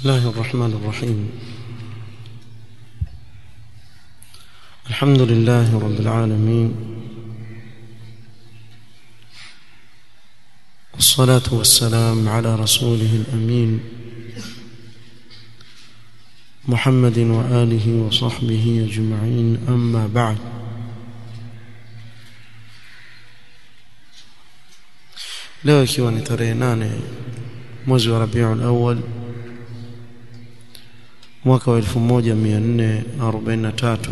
الله الرحمن الرحيم الحمد لله رب العالمين والصلاة والسلام على رسوله الأمين محمد وآله وصحبه أجمعين أما بعد leo ikiwa ni tarehe nane mwezi wa Rabiul Awwal mwaka wa 1443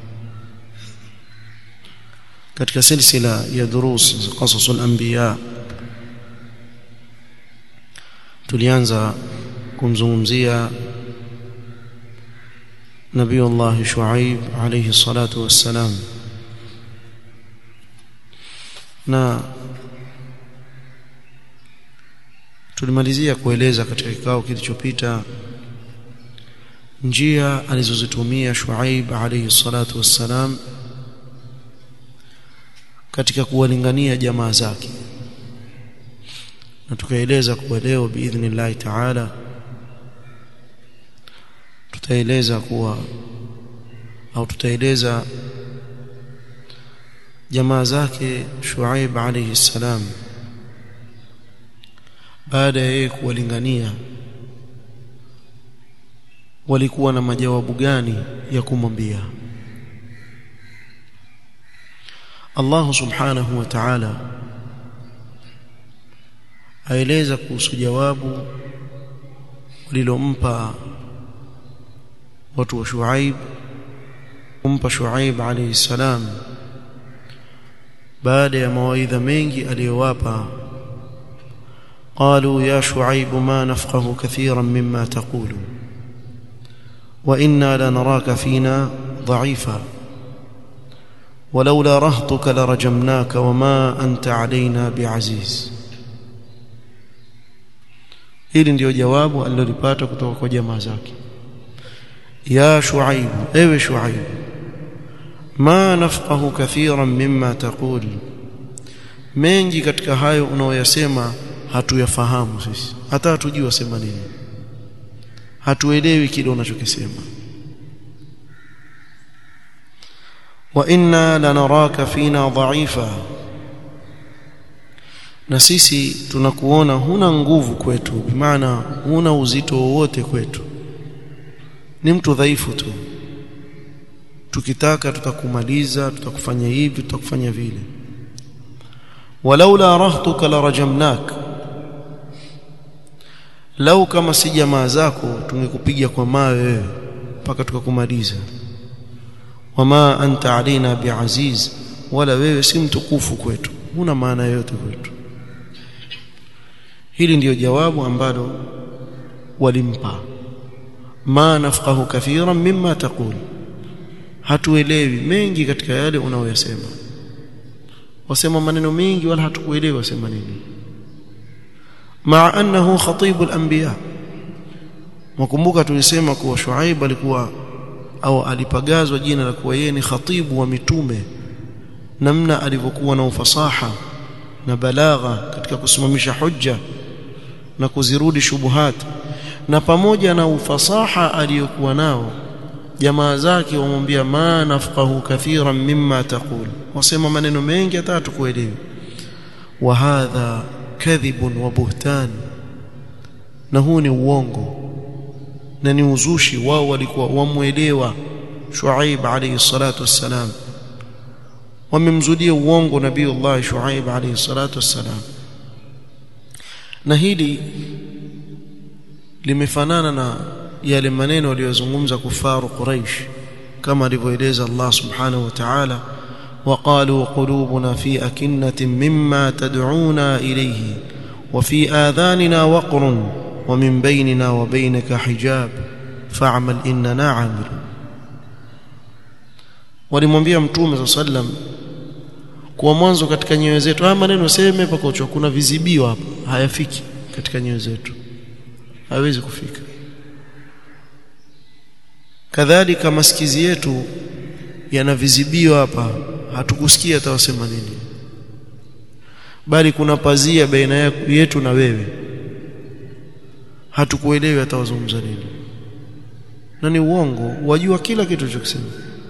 katika silsila ya durus qasasul anbiya tulianza kumzungumzia Nabiullah Shuaib alayhi salatu wassalam na tulimalizia kueleza katika kikao kilichopita njia alizozitumia Shuaib alayhi salatu wassalam katika kuwalingania jamaa zake na tukaeleza kuwa leo biidhnillah taala tutaeleza kuwa au tutaeleza jamaa zake Shuaib alayhi salam baada ya yeye kuwalingania walikuwa na majawabu gani ya kumwambia Allah subhanahu wa ta'ala aeleza kuhusu jawabu walilompa watu wa Shuaib kumpa Shuaib alayhi salam baada ya mawaidha mengi aliyowapa قالوا يا شعيب ما نفقه كثيرا مما تقول وإنا لنراك فينا ضعيفا ولولا رهطك لرجمناك وما أنت علينا بعزيز hili ndio jawabu alilolipata kutoka kwa jamaa zake ya shuaib ewe shuaib ma nafqahu kathiran mimma taqul mengi katika hayo unaoyasema hatuyafahamu sisi hata hatujui wasema nini hatuelewi kile unachokisema wa inna lanaraka fina dha'ifa na sisi tunakuona huna nguvu kwetu maana huna uzito wowote kwetu ni mtu dhaifu tu tukitaka tutakumaliza tutakufanya hivi tutakufanya vile walaula rahtuka larajamnaka lau kama si jamaa zako tungekupiga kwa mawe wewe mpaka tukakumaliza wama anta alaina biaziz wala wewe si mtukufu kwetu huna maana yoyote kwetu hili ndiyo jawabu ambalo walimpa ma nafqahu kathiran mimma taqul hatuelewi mengi katika yale unaoyasema wasema maneno mengi wala hatukuelewi wasema nini مع أنه خطيب الأنبياء مkumbuka tulisema kuwa Shuaib alikuwa au alipagazwa jina la kuwa yeye ni khatibu wa mitume namna alivyokuwa na ufasaha na balagha katika kusimamisha hujja na kuzirudi shubuhat na pamoja na ufasaha aliyokuwa nao jamaa zake wamwambia ma nafqahu kathiran mimma taqul wasema maneno mengi hata tukuelewi wa hadha kadhibun wa buhtan na huu ni uongo na ni uzushi wao walikuwa wamuelewa Shuaib alayhi salatu wassalam wamemzudia uongo nabiiullah Shuaib alayhi salatu wassalam na hili limefanana na yale maneno aliyozungumza kufaru Quraish kama alivyoeleza Allah subhanahu wa ta'ala وقالوا قلوبنا في أكنة مما تدعونا إليه وفي آذاننا وقر ومن بيننا وبينك حجاب فاعمل إننا عاملون walimwambia mtume saa sallam kuwa mwanzo katika nyoyo zetu haya maneno seme pakocho kuna vizibio hapa hayafiki katika nyoyo zetu hawezi kufika kadhalika masikizi yetu yana vizibio hapa hatukusikia atawasema nini bali kuna pazia baina yetu na wewe hatukuelewi atawazungumza nini na ni uongo wajua kila kitu chokisema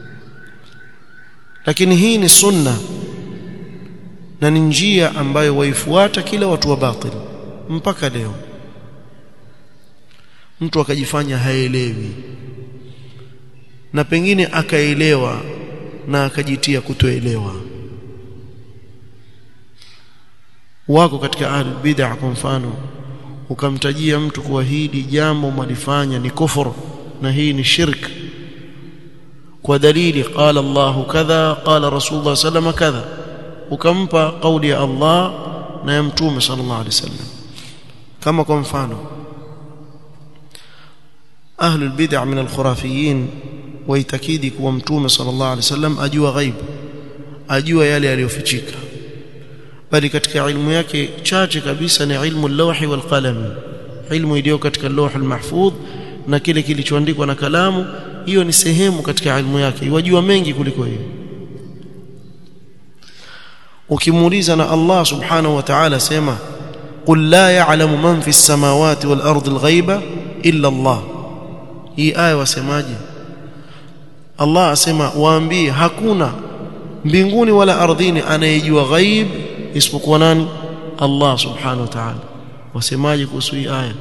lakini hii ni sunna na ni njia ambayo waifuata kila watu wa batil mpaka leo mtu akajifanya haelewi na pengine akaelewa na akajitia kutoelewa wako katika ahlul bid'ah kwa mfano ukamtajia mtu kuwa hili jambo mlifanya ni kufuru na hii ni shirk kwa dalili qala Allahu kadha qala Rasulullah sallallahu kadha ukampa kauli ya Allah na ya mtume sallallahu alaihi wasallam kama kwa mfano ahlul bid'ah min al-khurafiyin waitakidi kuwa mtume sallallahu alaihi wasallam ajua ghaib ajua yale yaliyofichika bali katika ilmu yake chache kabisa ni ilmu al-lawhi wal qalam ilmu iliyo katika lawh al-mahfudh na kile kilichoandikwa na kalamu hiyo ni sehemu katika ilmu yake wajua mengi kuliko hiyo ukimuuliza na Allah subhanahu wa ta'ala sema qul la ya'lamu man fi as-samawati wal ardi al-ghaiba illa Allah hii aya wasemaje Allah asema waambie hakuna mbinguni wala ardhini anayejua ghaib isipokuwa nani Allah subhanahu wa ta'ala wasemaje kuhusu hii aya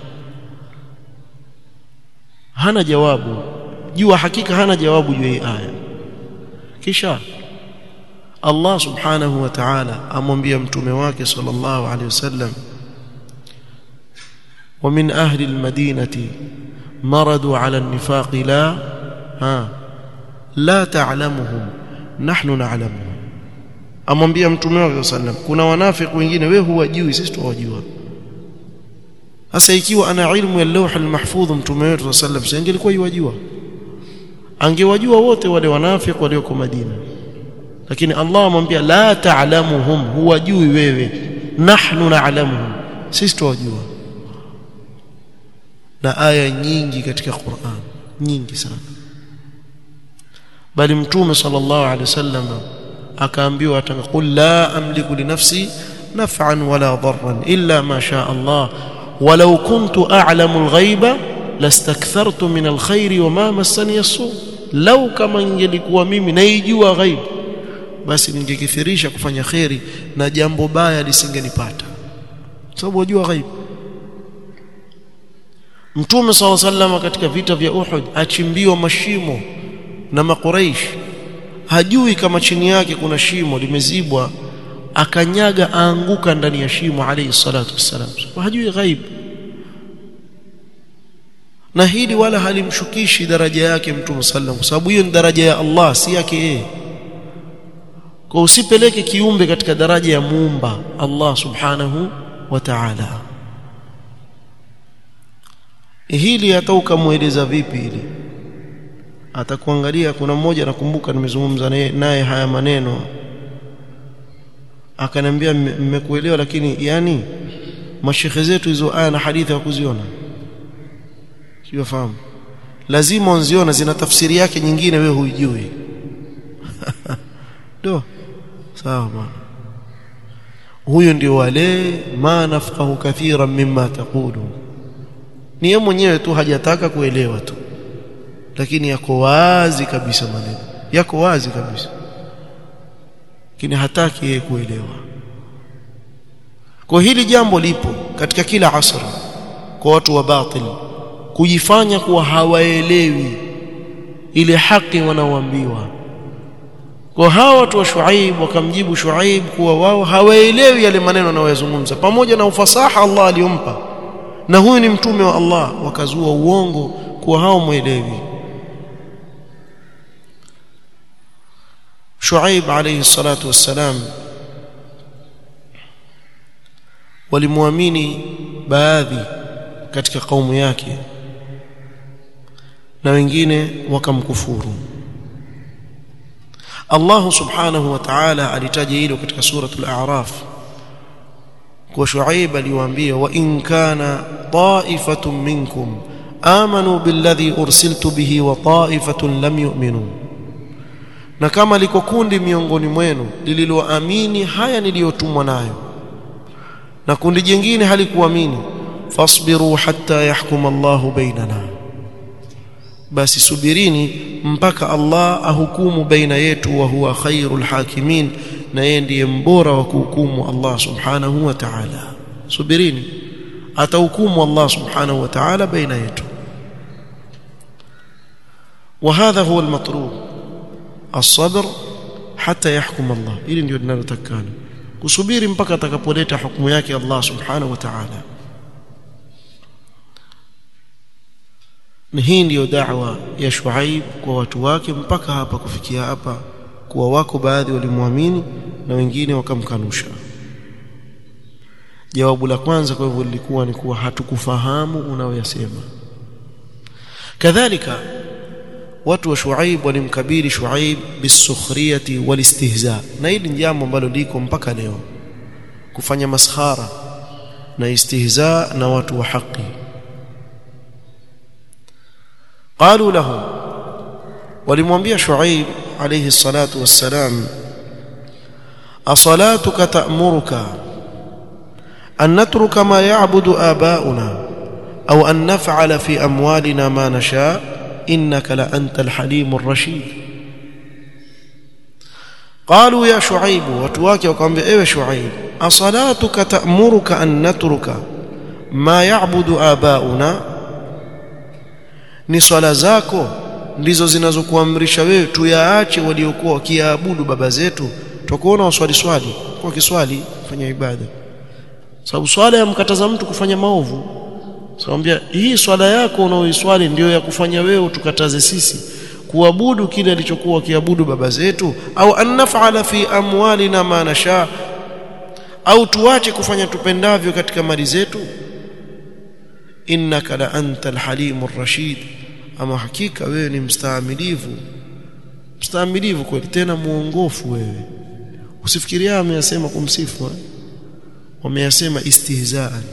hana jawabu jua hakika hana jawabu juu hii aya kisha Allah subhanahu wa ta'ala amwambia mtume wake sallallahu alaihi wasallam ومن أهل المدينة مرضوا على النفاق لا ها لا تعلمهم نحن نعلمهم amwambia mtume wake sallam kuna wanafiki wengine wewe huwajui sisi tuwajua sasa ikiwa ana ilmu ya lawh almahfudh mtume wetu sallam si angelikuwa yajua angewajua wote wale wanafiki walioko Madina lakini Allah amwambia la ta'lamuhum huwajui wewe nahnu na'lamuhum sisi tuwajua na aya nyingi katika Qur'an nyingi sana bali mtume sallallahu alaihi wasallam akaambiwa ataqul la amliku li nafsi naf'an wala darran illa ma sha Allah walau kuntu a'lamu al-ghaiba lastakthartu min al-khairi wama massani as-su law kama ingelikuwa mimi naijua ghaib basi ningekithirisha kufanya khairi na jambo baya lisingenipata sababu wajua ghaib Mtume SAW sallam katika vita vya Uhud achimbiwa mashimo na makuraish hajui kama chini yake kuna shimo limezibwa akanyaga aanguka ndani ya shimo alayhi salatu wassalam hajui ghaib na hili wala halimshukishi daraja yake Mtume sallam kwa sababu hiyo ni daraja ya Allah si yake yeye kwa usipeleke kiumbe katika daraja ya muumba Allah subhanahu wa ta'ala hili hata ukamweleza vipi ili atakuangalia kuna mmoja nakumbuka nimezungumza naye haya maneno akaniambia mmekuelewa lakini yani mashekhe zetu hizo aya na hadithi hakuziona sio fahamu lazima unziona zina tafsiri yake nyingine wewe huijui do sawa bwana huyo ndio wale ma nafqahu kathiran mimma taqulu ni yeye mwenyewe tu hajataka kuelewa tu lakini yako wazi kabisa maneno yako wazi kabisa lakini hataki yeye kuelewa kwa hili jambo lipo katika kila asra kwa watu wa batil kujifanya kuwa hawaelewi ile haki wanaoambiwa kwa hawa watu wa Shuaib wakamjibu Shuaib kuwa wao hawaelewi yale maneno anayozungumza pamoja na ufasaha Allah aliyompa na huyu ni mtume wa Allah wakazua uongo kuwa hao mwelewi Shuaib alayhi salatu wassalam walimwamini baadhi katika kaumu yake na wengine wakamkufuru Allah subhanahu wa ta'ala alitaja hilo katika suratul a'raf kwa Shuaib aliwaambia wa in kana ta'ifatun minkum amanu billadhi ursiltu bihi wa ta'ifatun lam yu'minu na kama liko kundi miongoni mwenu lililoamini haya niliyotumwa nayo na kundi jingine halikuamini fasbiru hatta yahkum Allahu bainana basi subirini mpaka Allah ahukumu baina yetu wa huwa khairul hakimin na yeye ndiye mbora wa kuhukumu Allah subhanahu wa ta'ala subirini atahukumu Allah subhanahu wa ta'ala baina yetu وهذا هو المطلوب الصبر حتى يحكم الله ili ndio linalotakana kusubiri mpaka atakapoleta hukumu yake Allah subhanahu wa ta'ala na hii ndiyo da'wa ya Shuaib kwa watu wake mpaka hapa kufikia hapa kuwa wako baadhi walimwamini na wengine wakamkanusha jawabu la kwanza kwa hivyo lilikuwa ni kuwa hatukufahamu unaoyasema kadhalika watu wa Shuaib walimkabili Shuaib bisukhriyati walistihza na hili ni jambo ambalo liko mpaka leo kufanya maskhara na istihza na watu wa haki قالوا له ولمwambia Shuaib alayhi salatu wassalam asalatuka ta'muruka an natruka ma ya'budu aba'una aw an naf'ala fi amwalina ma nasha' innaka la antal halimur rashid قالوا يا شعيب watu wake wakamwambia ewe Shuaib asalatuka ta'muruka an natruka ma ya'budu aba'una ni swala zako ndizo zinazokuamrisha wewe tuyaache waliokuwa wakiabudu baba zetu tukuona waswali swali kwa kiswali fanya ibada sababu swala yamkataza mtu kufanya maovu Sawambia hii swala yako unaoiswali ndio ya kufanya wewe tukataze sisi kuabudu kile alichokuwa kiabudu baba zetu au annafala fi amwalina ma nasha au tuache kufanya tupendavyo katika mali zetu innaka la anta alhalimur rashid ama hakika wewe ni mstaamilivu mstaamilivu kweli tena muongofu wewe usifikiria ameyasema kumsifu wameyasema istihzaan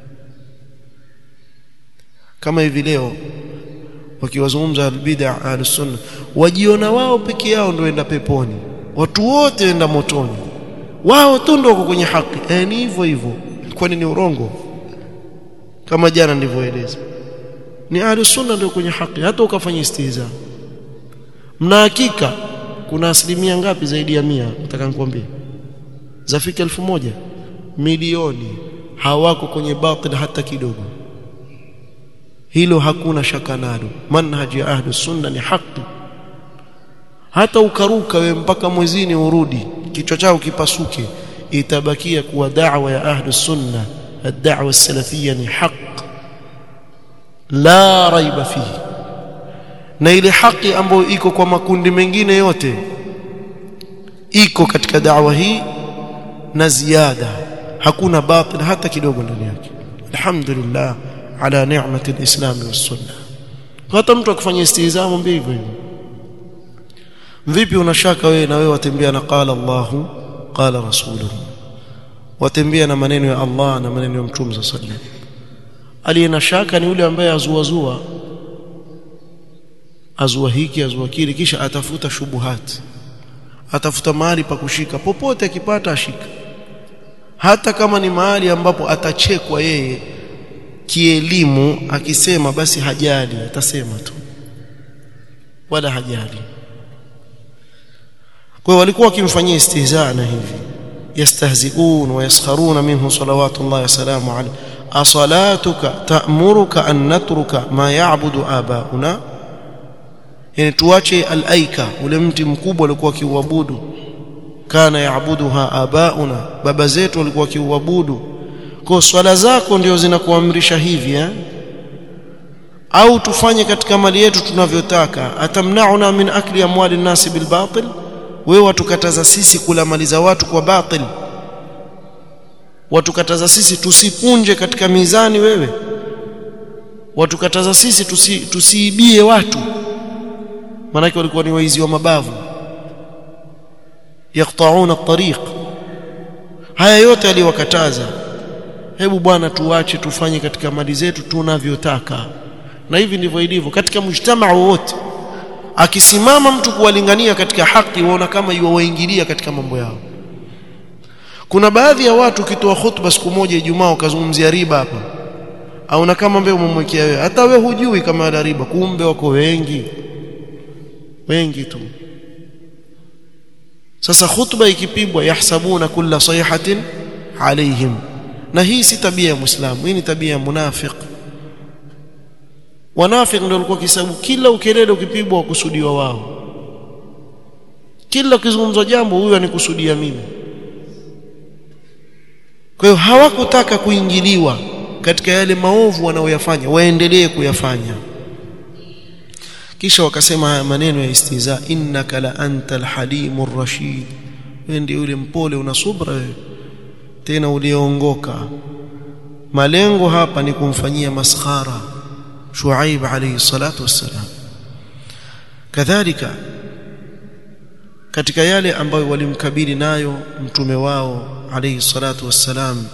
kama hivi leo wakiwazungumza albid'a ahlus-sunna wajiona wao peke yao ndio enda peponi watu wote enda motoni wao tu ndio wako kwenye haki eh ni hivyo hivyo kwani ni urongo kama jana nilivyoeleza ni ahlus-sunna ndio kwenye haki hata ukafanya istihza mna hakika kuna asilimia ngapi zaidi ya mia nataka nikwambie zafika elfu moja milioni hawako kwenye batil hata kidogo hilo hakuna shaka nalo manhaji ya ahlus sunna ni haki hata ukaruka we mpaka mwezini urudi kichwa chao kipasuke itabakia kuwa da'wa ya ahlus sunna ad-da'wa as-salafiyya ni haq la raiba fihi na ile haki ambayo iko kwa makundi mengine yote iko katika da'wa hii na ziada hakuna batil hata kidogo ndani yake alhamdulillah ala ni'mati alislam was-sunnah hata mtu akifanya istihza mwambie hivyo hivyo vipi unashaka wewe na wewe watembea na qala Allahu qala rasuluhu watembea na maneno ya Allah na maneno ya mtume sallallahu alaihi wasallam aliyena shaka ni yule ambaye azuazua azua hiki azua kile kisha atafuta shubuhati atafuta mahali pa kushika popote akipata ashika hata kama ni mahali ambapo atachekwa yeye kielimu akisema basi hajali atasema tu wala hajali kwa walikuwa wakimfanyia istihzaa na hivi yastahzi'un wa yaskharuna minhu salawatullah wa salamu alayhi asalatuka ta'muruka an natruka ma ya'budu abauna yani tuache al-aika ule mti mkubwa alikuwa kiuabudu kana yaabuduha abauna baba zetu walikuwa kiuabudu kwa swala zako ndio zinakuamrisha hivi eh? au tufanye katika mali yetu tunavyotaka atamnauna min akli amwali nasi bilbatil wewe watukataza sisi kula mali za watu kwa batil watukataza sisi tusipunje katika mizani wewe watukataza sisi tusi, tusiibie watu manake walikuwa ni waizi wa mabavu yaqta'una at-tariq haya yote aliwakataza hebu bwana tuache tufanye katika mali zetu tunavyotaka na hivi ndivyo ilivyo katika mjtamaa wote akisimama mtu kuwalingania katika haki waona kama yuwaingilia katika mambo yao kuna baadhi ya watu ukitoa khutba siku moja Ijumaa ukazungumzia riba hapa au na kama mbele umemwekea wewe hata wewe hujui kama ana riba kumbe wako wengi wengi tu sasa khutba ikipigwa yahsabuna kulla sayhatin alaihim na hii si tabia ya muislamu hii ni tabia ya munafiq wanafiq ndio walikuwa kisabu kila ukelele ukipigwa wakusudiwa wao kila ukizungumzwa jambo huyu anikusudia mimi kwa hiyo hawakutaka kuingiliwa katika yale maovu wanaoyafanya waendelee kuyafanya kisha wakasema haya maneno ya istiza innaka la anta alhalimur rashid wewe ndiye yule mpole una subra wewe tena ulioongoka malengo hapa ni kumfanyia maskhara Shuaib alayhi salatu wassalam kadhalika katika yale ambayo walimkabili nayo mtume wao alayhi salatu wassalam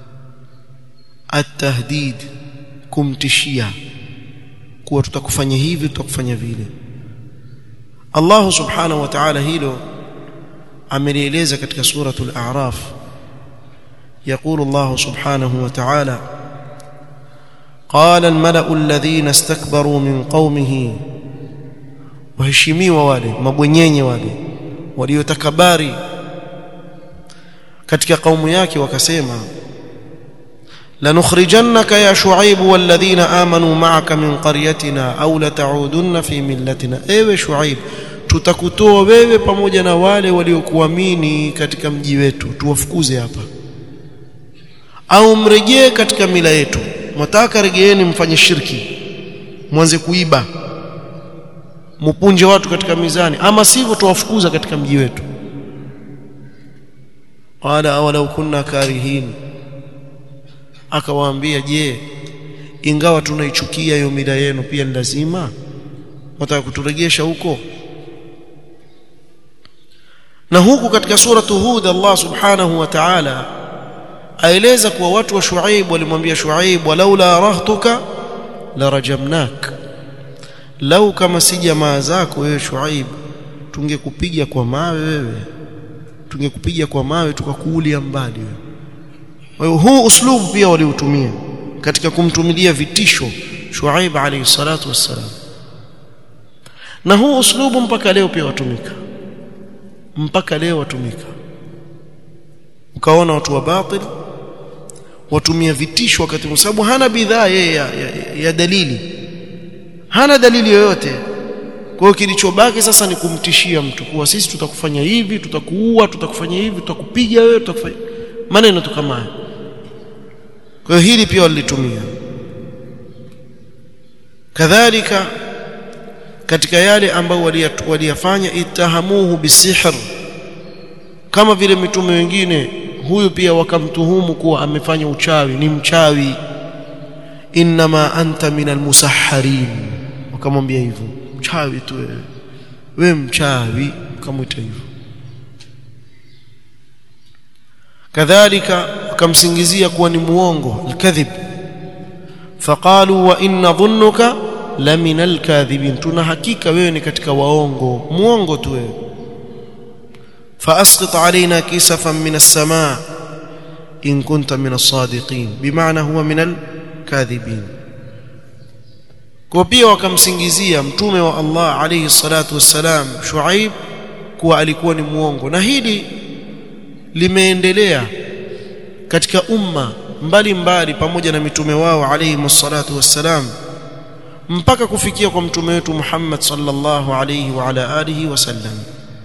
at-tahdid kumtishia kuwa tutakufanya hivi tutakufanya vile Allah subhanahu wa ta'ala hilo amelieleza katika suratul a'raf يقول الله سبحانه وتعالى قال الملأ الذين استكبروا من قومه waheshimiwa wale mabwenyenye wale waliotakabari katika kaumu yake wakasema lanukhrijannaka ya shuaib walladhina amanu ma'aka min qaryatina au lata'udunna fi millatina ewe shuaib tutakutoa wewe pamoja na wale waliokuamini katika mji wetu tuwafukuze hapa au mrejee katika mila yetu mwataka regeeni mfanye shirki mwanze kuiba mupunje watu katika mizani ama sivyo tuwafukuza katika mji wetu qala awalau kunna karihin akawaambia je ingawa tunaichukia hiyo mila yenu pia ni lazima wataka kuturejesha huko na huku katika suratu hud Allah subhanahu wa ta'ala aeleza kuwa watu wa Shuaib walimwambia Shuaib walaula rahtuka la rajamnak lau kama si jamaa zako wewe Shuaib tungekupiga kwa mawe wewe tungekupiga kwa mawe tukakuulia mbali wewe kwa hiyo huu uslubu pia waliutumia katika kumtumilia vitisho Shuaib alayhi salatu wassalam na huu uslubu mpaka leo pia watumika mpaka leo watumika ukaona watu wa batil watumia vitisho wakati kwa sababu hana bidhaa yeye ya, ya, ya dalili hana dalili yoyote kwa hiyo kilichobaki sasa ni kumtishia mtu kuwa sisi tutakufanya hivi tutakuua tutakufanya hivi tutakupiga wewe tutakufanya maneno tu kama haya kwa hiyo hili pia walitumia kadhalika katika yale ambayo waliyafanya itahamuhu bisihr kama vile mitume wengine huyu pia wakamtuhumu kuwa amefanya uchawi ni mchawi inma anta minal musahharin wakamwambia hivyo mchawi tu wewe wewe mchawi ukamwita hivyo kadhalika wakamsingizia kuwa ni muongo alkadhib faqalu wa inna dhunnuka la minal kadhibin tuna hakika wewe ni katika waongo muongo tu wewe فاسقط علينا كسفا من السماء ان كنت من الصادقين بمعنى هو من الكاذبين kwa pia wakamsingizia mtume wa Allah alayhi salatu wassalam Shuaib kuwa alikuwa ni muongo na hili limeendelea katika umma mbalimbali mbali, pamoja na mitume wao alayhi salatu wassalam mpaka kufikia kwa mtume wetu Muhammad sallallahu alayhi wa ala alihi wasallam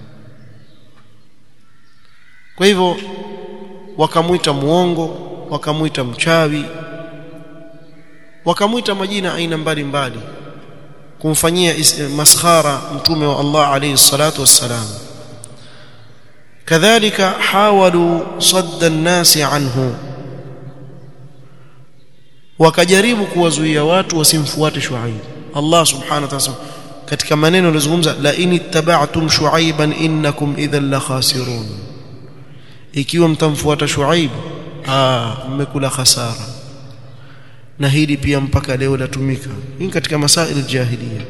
kwa hivyo wakamwita muongo wakamwita mchawi wakamwita majina aina mbalimbali kumfanyia maskhara mtume wa Allah alayhi salatu wassalam kadhalika hawalu sadda an-nasi anhu wakajaribu kuwazuia watu wasimfuate Shuaib Allah subhanahu wa ta'ala katika maneno alizungumza la in ittaba'tum shuaiban innakum idhan la khasirun ikiwa mtamfuata Shuaib ah mmekula hasara na hili pia mpaka leo latumika hii katika masail jahiliya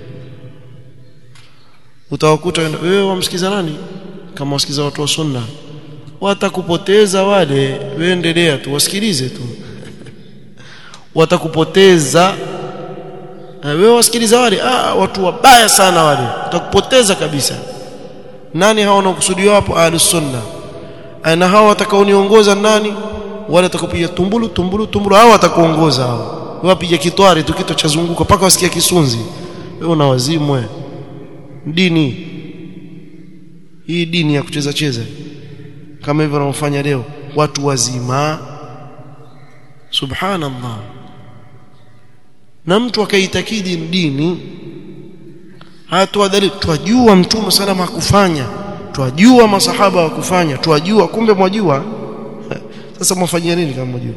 utawakuta wewe wamsikiza nani kama wasikiza watu wa sunna watakupoteza wale wewe endelea tu wasikilize tu watakupoteza wewe wasikiliza wale ah watu wabaya sana wale watakupoteza kabisa nani hao wanaokusudiwa hapo ahlus sunna na hao watakaoniongoza nani wale watakapiga tumbulu tumbulu tumbulu hao watakuongoza hao wapiga kitwari tu kitu cha zunguko mpaka wasikia kisunzi wewe una wazimwe dini hii dini ya kucheza cheza kama hivyo wanaofanya leo watu wazima subhanallah na mtu akaitakidi dini hatoa dalili twajua mtume salama hakufanya twajua masahaba wakufanya twajua kumbe mwajua sasa mwafanyia nini kama mwajua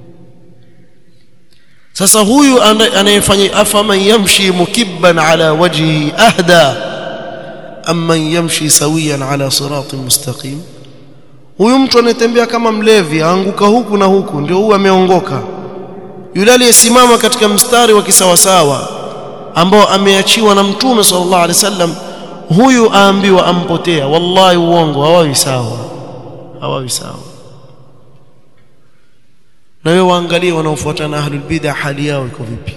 sasa huyu anayefanya afaman yamshi mukibban ala wajhi ahda amman yamshi sawiyan ala siratin mustaqim huyu mtu anayetembea kama mlevi aanguka huku na huku ndio huyu ameongoka yule aliyesimama katika mstari wa kisawasawa ambao ameachiwa na mtume sallallahu alaihi wasallam huyu aambiwa ampotea wallahi uongo hawawi sawa hawawi sawa na wewe waangalie wanaofuatana ahlul bid'ah hali yao iko vipi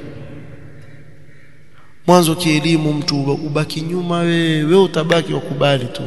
mwanzo kielimu mtu ubaki nyuma wewe wewe utabaki wakubali tu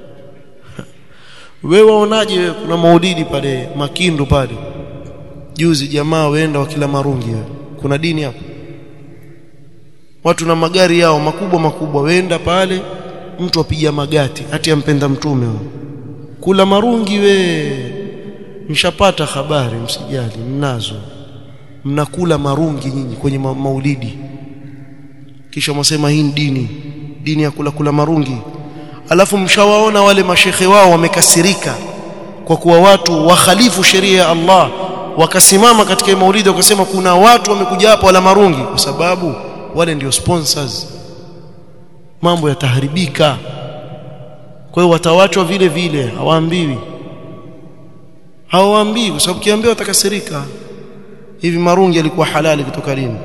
wewe waonaje wewe kuna maulidi pale makindu pale juzi jamaa waenda wakila marungi wewe kuna dini hapo watu na magari yao makubwa makubwa waenda pale mtu apiga magati hati ampenda mtume huyo kula marungi we mshapata habari msijali mnazo mnakula marungi nyinyi kwenye ma maulidi kisha mwasema hii dini dini ya kula kula marungi alafu mshawaona wale mashekhe wao wamekasirika kwa kuwa watu wakhalifu sheria ya Allah wakasimama katika maulidi wakasema kuna watu wamekuja hapa wala marungi kwa sababu wale ndio sponsors mambo yataharibika kwa hiyo watawachwa vile vile hawaambiwi hawaambii kwa sababu kiambiwa watakasirika hivi marungi alikuwa halali kutoka lini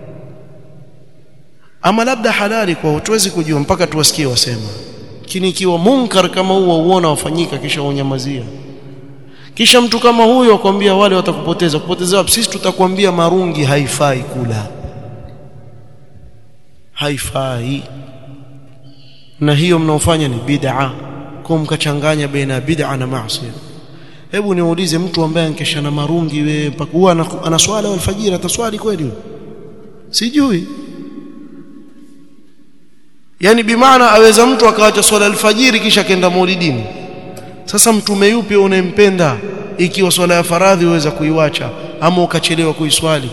ama labda halali kwa tuwezi kujua mpaka tuwasikie wasema lakini ikiwa munkar kama huo uona wafanyika kisha unyamazia kisha mtu kama huyo akwambia wale watakupoteza kupoteza wapi sisi tutakwambia marungi haifai kula haifai na hiyo mnaofanya ni bid'a kwa mkachanganya baina bid'a na maasi hebu niulize mtu ambaye ankesha na marungi we mpaka huwa ana swala alfajiri ataswali kweli sijui yani bimaana aweza mtu akaacha swala alfajiri kisha kenda maulidini sasa mtume yupi unayempenda ikiwa swala ya faradhi uweza kuiwacha ama ukachelewa kuiswali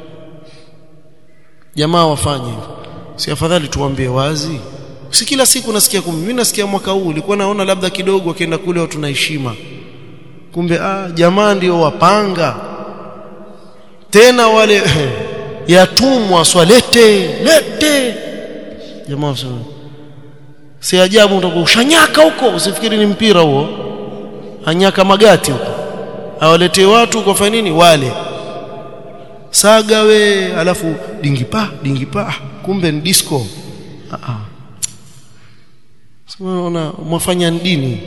jamaa wafanye hivyo si afadhali tuambie wazi si kila siku nasikia kumi mimi nasikia mwaka huu nilikuwa naona labda kidogo akienda kule watu na heshima kumbe ah jamaa ndio wapanga tena wale yatumwa swalete lete jamaa wasema si ajabu utakuwa ushanyaka huko usifikiri ni mpira huo anyaka magati huko awaletee watu kwa fanya nini wale saga we alafu dingipa dingipa kumbe ni disco ah ah unaona mwafanya dini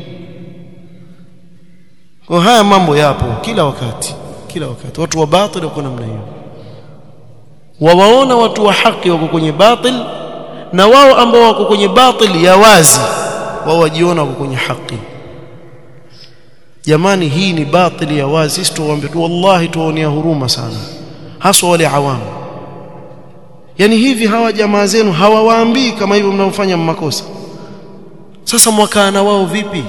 kwa haya mambo yapo kila wakati kila wakati watu wa batil wako namna hiyo wawaona watu wa haki wako kwenye batil na wao ambao wako kwenye batil ya wazi wao wajiona wako kwenye haki jamani hii ni batil ya wazi sisi tuwaambie tu wallahi tuwaonea huruma sana haswa wale awamu yani hivi hawa jamaa zenu hawawaambii kama hivyo mnaofanya makosa sasa mwakaana wao vipi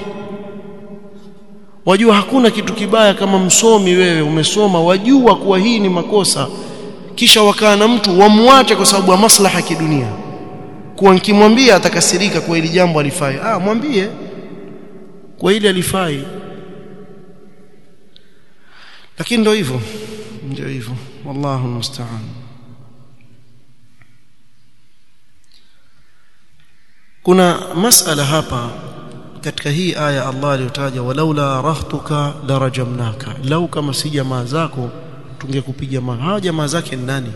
wajua hakuna kitu kibaya kama msomi wewe umesoma wajua kuwa hii ni makosa kisha wakaa na mtu wamwache kwa sababu ya maslaha ya kidunia kuwa nikimwambia atakasirika kwa hili jambo alifai ah mwambie kwa hili alifai lakini ndio hivyo ndio hivyo wallahu musta'an kuna masala hapa katika hii aya Allah aliyotaja walaula rahtuka darajamnaka lau kama si jamaa zako tungekupiga mawe hawa jamaa zake ni nani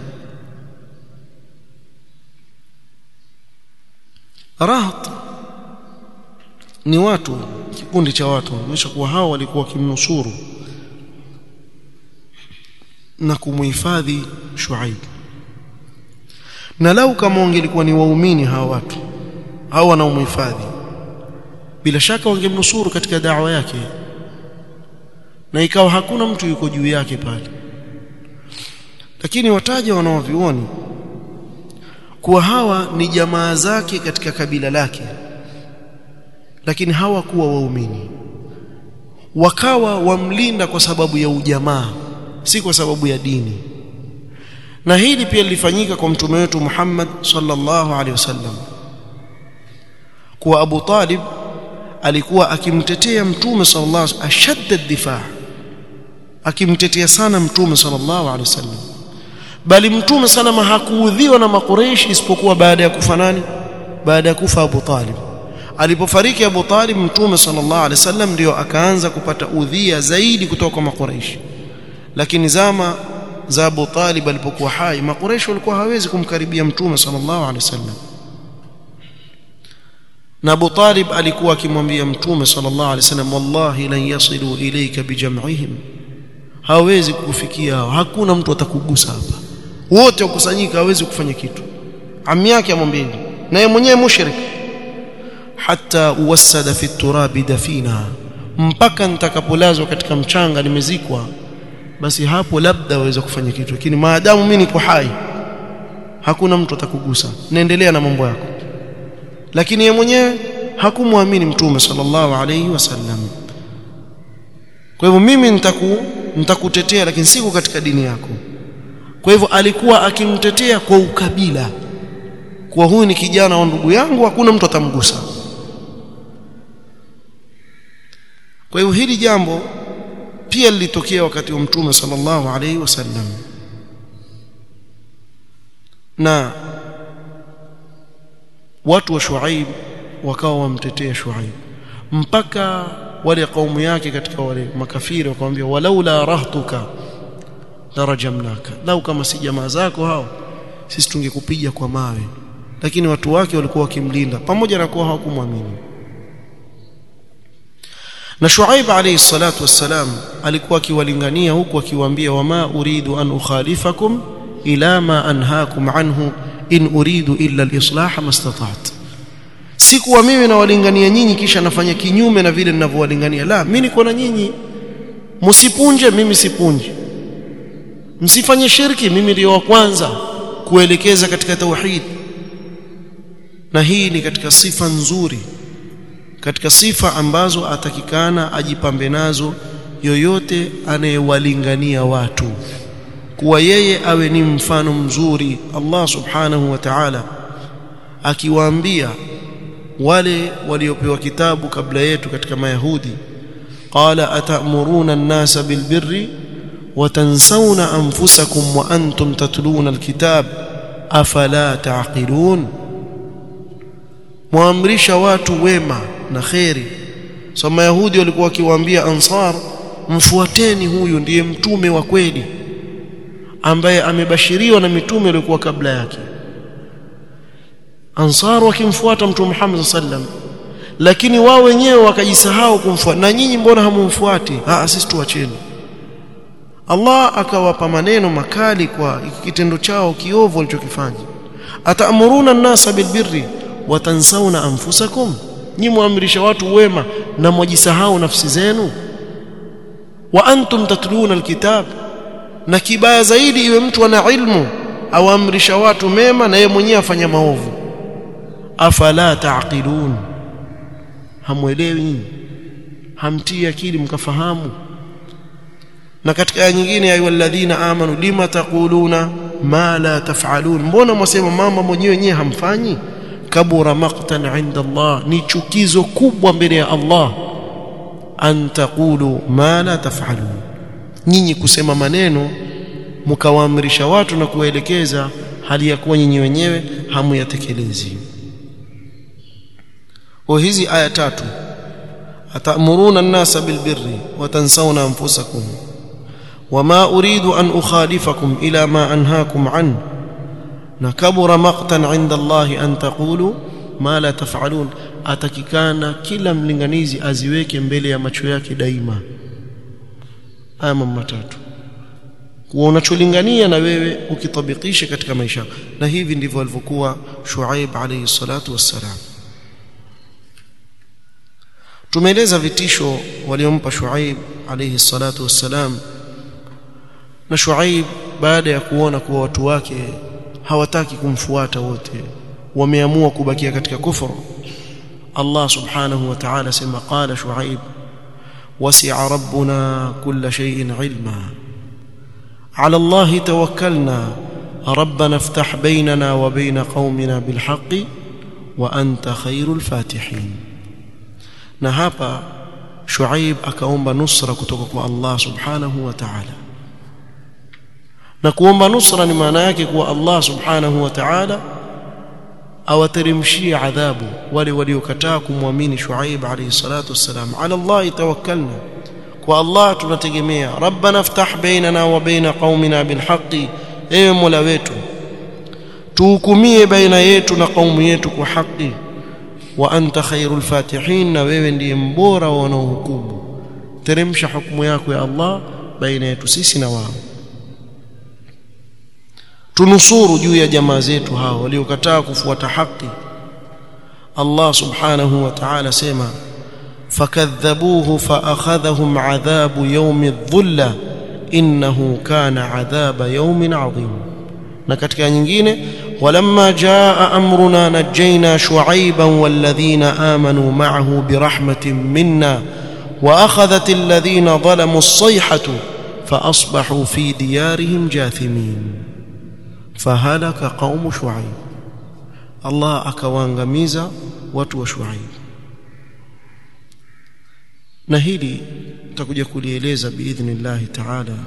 raht ni watu kikundi cha watu onyesha kuwa hao walikuwa kimnusuru na kumhifadhi Shuaib na lau kama wangelikuwa ni waumini hawa watu au wanaomhifadhi bila shaka wangemnusuru katika dawa yake na ikawa hakuna mtu yuko juu yake pale lakini wataja wanaovioni kuwa hawa ni jamaa zake katika kabila lake lakini hawakuwa waumini wakawa wamlinda kwa sababu ya ujamaa si kwa sababu ya dini na hili pia lilifanyika kwa mtume wetu Muhammad sallallahu alaihi wasallam kuwa Abu Talib alikuwa akimtetea mtume sallallahu alaihi wasallam ashadda difaa akimtetea sana mtume sallallahu alaihi wasallam bali mtume salama hakuudhiwa na makureishi isipokuwa baada ya kufa nani baada ya kufa Abu Talib alipofariki Abu Talib mtume sallallahu alaihi wasallam ndio akaanza kupata udhia zaidi kutoka kwa makureishi lakini zama za Abu Talib alipokuwa hai makureishi walikuwa hawezi kumkaribia mtume sallallahu alaihi wasallam na Abu Talib alikuwa akimwambia mtume sallallahu alaihi wasallam wallahi lan yasilu ilayka bijam'ihim hawezi kukufikia hao hakuna mtu atakugusa hapa wote wakusanyika hawezi kufanya kitu ami yake amwambia na yeye mwenyewe mushrik hata uwasada fi turabi dafina mpaka nitakapolazwa katika mchanga nimezikwa basi hapo labda waweza kufanya kitu lakini maadamu mimi niko hai hakuna mtu atakugusa naendelea na mambo yako lakini yeye mwenyewe hakumwamini mtume sallallahu alayhi wasallam kwa hivyo mimi nitaku nitakutetea lakini siko katika dini yako kwa hivyo alikuwa akimtetea kwa ukabila kwa huyu ni kijana wa ndugu yangu hakuna mtu atamgusa kwa hivyo hili jambo pia lilitokea wakati wa mtume sallallahu alayhi wasallam na watu wa Shuaib wakawa wamtetea Shuaib mpaka wale kaumu yake katika wale makafiri wakamwambia walaula rahtuka darajamnaka lau kama si jamaa zako hao sisi tungekupiga kwa mawe lakini watu wake walikuwa wakimlinda pamoja na kuwa hawakumwamini na Shuaib alayhi salatu wassalam alikuwa akiwalingania huku akiwaambia wama uridu an ukhalifakum ila ma anhaakum anhu in uridu illa al-islah mastata'tu sikuwa mimi nawalingania nyinyi kisha nafanya kinyume na vile ninavyowalingania la mimi niko na nyinyi msipunje mimi sipunje msifanye shirki mimi ndio wa kwanza kuelekeza katika tauhid na hii ni katika sifa nzuri katika sifa ambazo atakikana ajipambe nazo yoyote anayewalingania watu kuwa yeye awe ni mfano mzuri Allah subhanahu wa ta'ala akiwaambia wale waliopewa kitabu kabla yetu katika mayahudi qala atamuruna an-nasa bilbirri wa tansawna anfusakum wa antum tatluna alkitab afala taqilun muamrisha watu wema na kheri so mayahudi walikuwa wakiwaambia ansar mfuateni huyu ndiye mtume wa kweli ambaye amebashiriwa na mitume waliokuwa kabla yake ansar wakimfuata mtume Muhammad sallam lakini wao wenyewe wakajisahau kumfuata na nyinyi mbona hamumfuati ah sisi tuacheni Allah akawapa maneno makali kwa kitendo chao kiovu walichokifanya ataamuruna an-nasa bilbirri wa tansawna anfusakum nyinyi muamrisha watu wema na mwajisahau nafsi zenu wa antum tatluna alkitab na kibaya zaidi iwe mtu ana ilmu awaamrisha watu mema na yeye mwenyewe afanya maovu afala taqilun hamwelewi nyinyi hamtii akili mkafahamu na katika aya nyingine ayu alladhina amanu lima taquluna ma la taf'alun mbona mwasema mambo mwenyewe wenyewe hamfanyi kabura maqtan inda Allah ni chukizo kubwa mbele ya Allah an taqulu ma la taf'alun nyinyi kusema maneno mkawaamrisha watu na kuwaelekeza hali ya kuwa nyinyi wenyewe hamuyatekelezi kwa hizi aya tatu atamuruna an-nasa bilbirri wa tansawna anfusakum wama uridu an ukhalifakum ila ma anhaakum an na kabura maqtan 'inda Allah an taqulu ma la taf'alun atakikana kila mlinganizi aziweke mbele ya macho yake daima aya matatu kuwa unacholingania na wewe ukitabikishe katika maisha na hivi ndivyo alivyokuwa Shuaib alayhi salatu wassalam tumeeleza vitisho waliompa Shuaib alayhi salatu wassalam na Shuaib baada ya kuona kuwa watu wake hawataki kumfuata wote wameamua kubakia katika kufuru Allah subhanahu wa ta'ala sema qala Shuaib wasi'a rabbuna kulla shay'in ilma على الله توكلنا ربنا افتح بيننا وبين قومنا بالحق وأنت خير الفاتحين na hapa Shuaib akaomba nusra kutoka kwa Allah subhanahu wa ta'ala na kuomba nusra ni maana yake kuwa Allah subhanahu wa ta'ala awateremshie adhabu wale waliokataa kumwamini Shuaib alayhi salatu wassalam ala Allah tawakkalna kwa Allah tunategemea rabbana ftah bainana wa baina qaumina bilhaqi ewe mola wetu tuhukumie baina yetu na kaumu yetu kwa haki wa anta khairul fatihin na wewe ndiye mbora wa wanaohukumu teremsha hukumu yako ya Allah baina yetu sisi na wao tunusuru juu ya jamaa zetu hao waliokataa kufuata haki Allah subhanahu wa ta'ala sema fakadhabuhu faakhadhahum adhabu yawmi dhulla innahu kana adhaba yawmin adhim na katika nyingine walamma jaa amruna najjayna shu'ayban walladhina amanu ma'ahu birahmatin minna واخذت الذين ظلموا الصيحه فاصبحوا في ديارهم جاثمين فهلك قوم شعيب الله akawaangamiza watu wa Shuaib na hili tutakuja kulieleza biidhnillah taala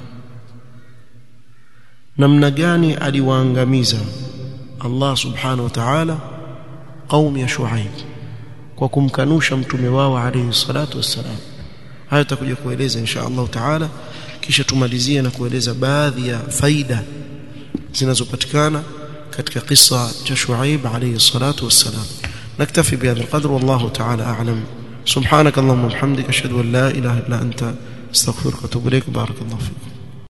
namna gani aliwaangamiza Allah subhanahu wa ta'ala qaum ya Shuaib kwa kumkanusha mtume wao alayhi salatu wassalam haya tutakuja kueleza insha Allah taala kisha tumalizie na kueleza baadhi ya faida zinazopatikana katika kisa cha Shuaib alayhi salatu wassalam naktafi bihadha alqadr wallahu ta'ala a'lam سبحانك اللهم وبحمدك اشهد ان لا اله الا انت استغفرك واتوب اليك بارك الله فيكم